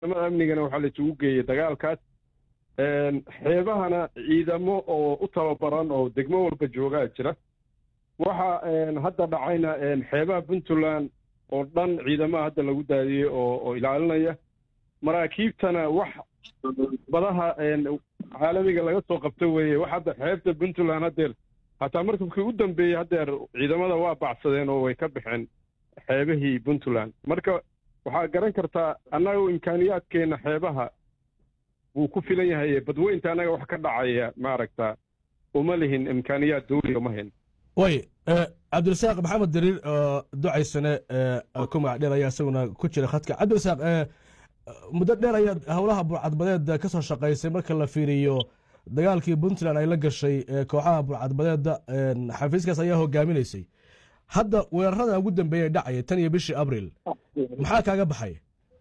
ciidamada amnigana waxaa la isugu geeyey dagaalkaas xeebahana ciidamo oo u tababaran oo degmo walba joogaa jira waxa hadda dhacayna xeebaha puntland oo dhan ciidamaha hadda lagu daadiyey oo oo ilaalinaya maraakiibtana wax badaha caalamiga laga soo qabto weeye wax hadda xeebta puntland haddeer hataa markabkii u dambeeyey haddeer ciidamada waa bacsadeen oo way ka baxeen xeebahii puntland marka waxaa garan kartaa annaga imkaaniyaadkeenna xeebaha wuu ku filan yahay badweynta annaga wax ka dhacaya maaragta uma lihin imkaaniyaad dawliga uma hin way cabdirasaaq maxamed dariir oo ducaysane ku magac dheer ayaa isaguna ku jira khadka cabdirasaaq muddo dheer ayaad howlaha burcadbadeeda ka soo shaqaysay marka la fiiriyo dagaalkii puntland ay la gashay kooxaha burcadbadeeda xafiiskaas ayaa hogaaminaysay hadda weerarada ugu dambeeya dhacaya tan iyo bishii abril maxaa kaaga baxay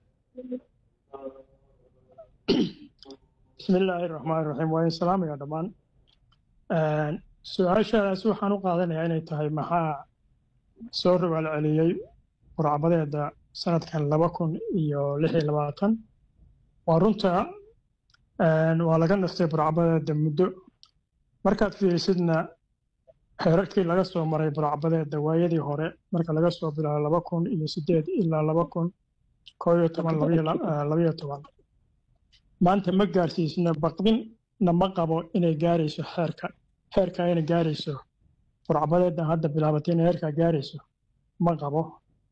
bismi illaahi raxmaan raxiim waa in salaamaya dhammaan su-aashaadaas waxaan u qaadanayaa inay tahay maxaa soo rogaal celiyey burcbadeeda sanadkan laba kun iyo lix iyo labaatan waa runta waa laga naftay burcbadeeda muddo markaad fiirisidna xeerarkii laga soo maray burcbadeeda waayadii hore marka laga soo bilaabo laba kun iyo sideed ilaa laba kun koo iyo toban labaiyo toban maanta ma gaarsiisna baqdinna ma qabo inay gaarayso xeerka heerkaa inay gaarayso burcbadeedan hadda bilaabatay inay heerkaa gaarayso ma qabo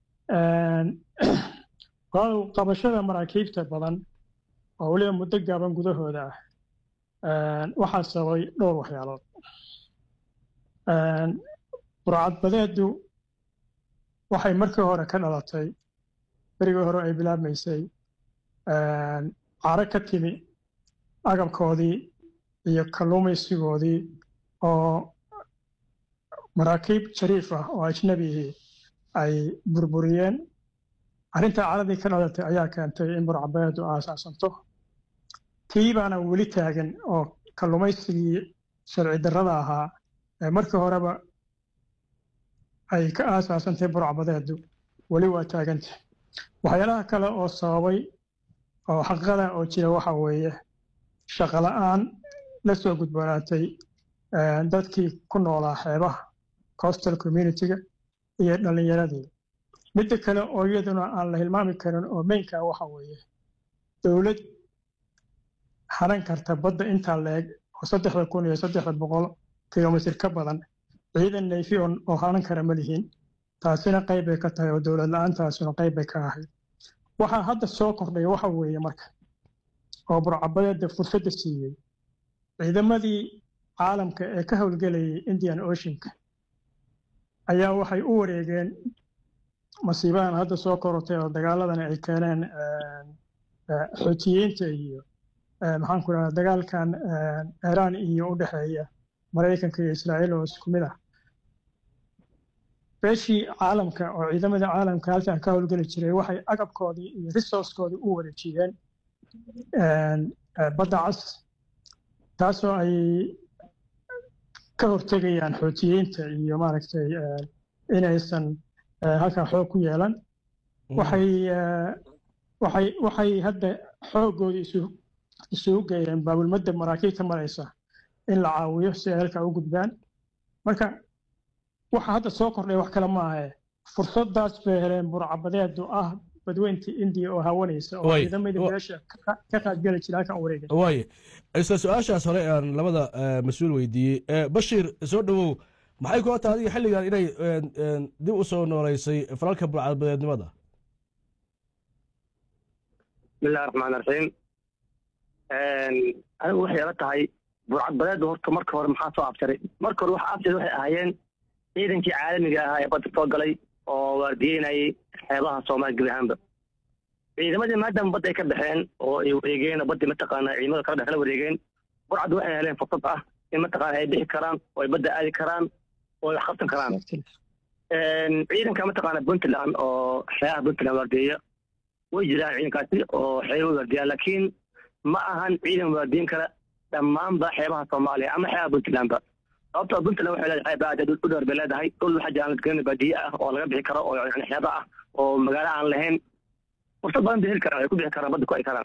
qabashada maraakiibta badan oo weliba muddo gaaban gudahooda ah waxaa sababay dhowr waxyaalood burcadbadeedu waxay markii hore ka dhalatay berigii hore ay bilaabmaysay caro ka timi agabkoodii iyo kalluumaysigoodii oo maraakiib shariif ah oo ajnabihii ay burburiyeen arrintaa caradii ka dhalatay ayaa keentay in burcbadeedu aasaasanto tii baana weli taagan oo kalluumaysigii sharci darrada ahaa ee markii horeba ay ka aasaasantay burcbadeedu weli waa taaganta waxyaalaha kale oo sababay oo xaqiiqada oo jira waxa weeye shaqo la'aan la soo gudboonaatay dadkii ku noolaa xeebaha coastal communitiga iyo dhallinyaradii midda kale oo iyaduna aan la hilmaami karin oo meynka waxa weeye dowlad haran karta badda intaa la-eg oo saddexda kun iyo saddexda boqol kilomitir ka badan ciidan nayfi oo haran kara ma lihiin taasina qayb bay ka tahay oo dowlad la-aantaasuna qayb bay ka ahayd waxaa hadda soo kordhay waxa weeye marka oo burcabadeeda fursadda siiyey ciidamadii caalamka ee ka howlgelayay indian oceanka ayaa waxay u wareegeen masiibadan hadda soo korortay oo dagaaladan ay keeneen xootiyiinta iyo maxaan ku dhahaa dagaalkan iiraan iyo u dhexeeya maraykanka iyo israa'iil oo isku mid ah beeshii caalamka oo ciidamadii caalamka halkan ka howlgeli jiray waxay agabkoodii iyo resourcekoodii u wareejiyeen badda cas taasoo ay ka hortegayaan xootiyiinta iyo maaragtay inaysan halkan xoog ku yeelan waxay waxay waxay hadda xooggoodii isu isugu geeyeen baabulmadda maraakiibta maraysa in la caawiyo si ay halkaa u gudbaan marka waxa hadda soo kordhay wax kale ma ahe fursadaas bay heleen burcabadeedu ah badweynta indiya oo hawanaysa oo ciidamadii beesha ka qaadgeli jira halkan wareegay waaye isla su-aashaas hore aan labada mas-uul weydiiyey bashiir soo dhowow maxay kula tahay adiga xilligan inay dib u soo nooleysay falalka burcadbadeednimada bismillahi raxmaan raxiim anigu waxay ila tahay burcadbadeedda horta marka hore maxaa soo abtiray marka hore waxa abtiray waxay ahaayeen ciidankii caalamiga ahaa ee badda soo galay oo waardiyeynayay xeebaha soomaaliya gebi ahaanba ciidamadii maadaama badda ay ka baxeen oo ay wareegeen baddii mataqaana ciidamada kala dhex la wareegeen burcadda waxay heleen fursad ah in mataqaana ay bixi karaan oo ay badda aadi karaan oo ay wax qabsan karaan ciidanka mataqaana puntland oo xeebaha puntland waardiyeya way jiraan ciidankaasi oo xeeba waardiyaa laakiin ma ahan ciidan waardiyin kara dhammaanba xeebaha soomaaliya ama xeebaha puntlandba sababtoo puntland waxay leedahay xeeb aad u dheer bay leedahay dhul waxaa jiraan ladgelin baadiye ah oo laga bixi karo oo yani xeeba ah oo magaalo aan lahayn fursad badan bay heli karaan ay ku bixi karaan badda ku ay karaan